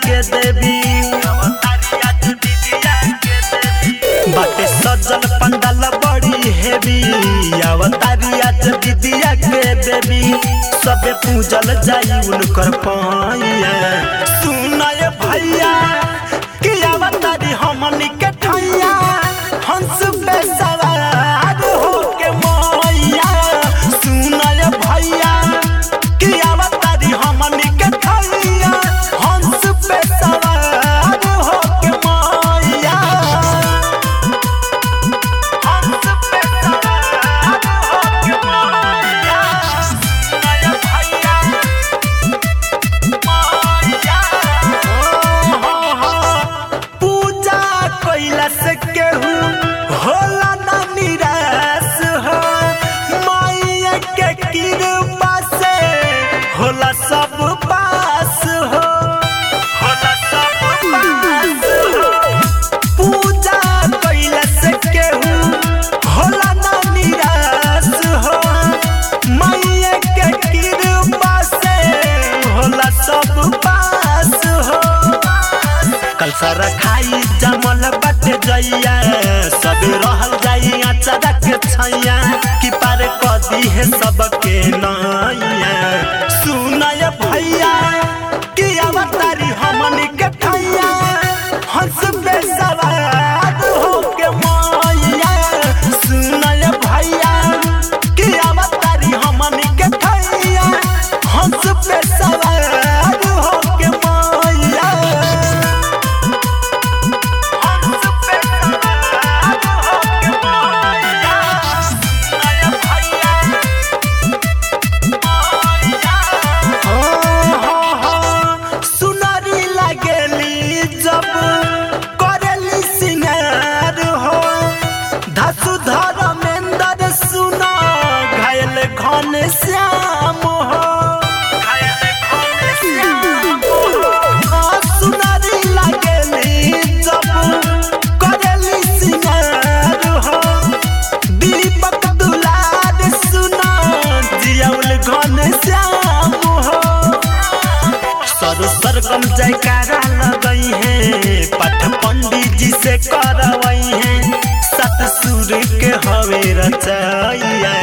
के देवी बाटे सजल पंडाल बड़ी हेवी अवतारी आज विद्या के देवी सबे पूजल जाई उनकर पाइया सुनय भैया कि अवतारी हमनी के ठैया हंस पे सवार होके मैया सुनय भैया कि अवतारी हमनी के ठैया हंस पे सवार होके मैया हंस पे सवार होके मैया सुनय भैया पूजा कैला से केहू होला ना निराश हो माया के कृपा से होला सब पास हो होला सब पास हो पूजा कैला से केहू होला ना निराश हो माया के कृपा से होला सब पास हो कल सारा खाई जमल बटे जइया सब रहल जाई अचारा के छैया कि पार कदी है सबके नैया सुनय भैया कि अवतारी हमनी के ठैया हंस पे सवार होके मैया सुनय भैया कि अवतारी हमनी के ठैया हंस पे सवार होके मैया हंस पे सवार होके मैया सुनय भैया सुनरी लगेली जब करेली सिंगार हो धसु धर्मेंद्र सुना घायल घन श्याम हो घायल घन श्याम हो सुनरी लगेली जब करेली सिंगार हो दीपक दुलार सुना जियाउल घन श्याम हो सर सरगम जयकारा लगई है पठ पंडित जी से करवई है सत सुर के हवे रचैया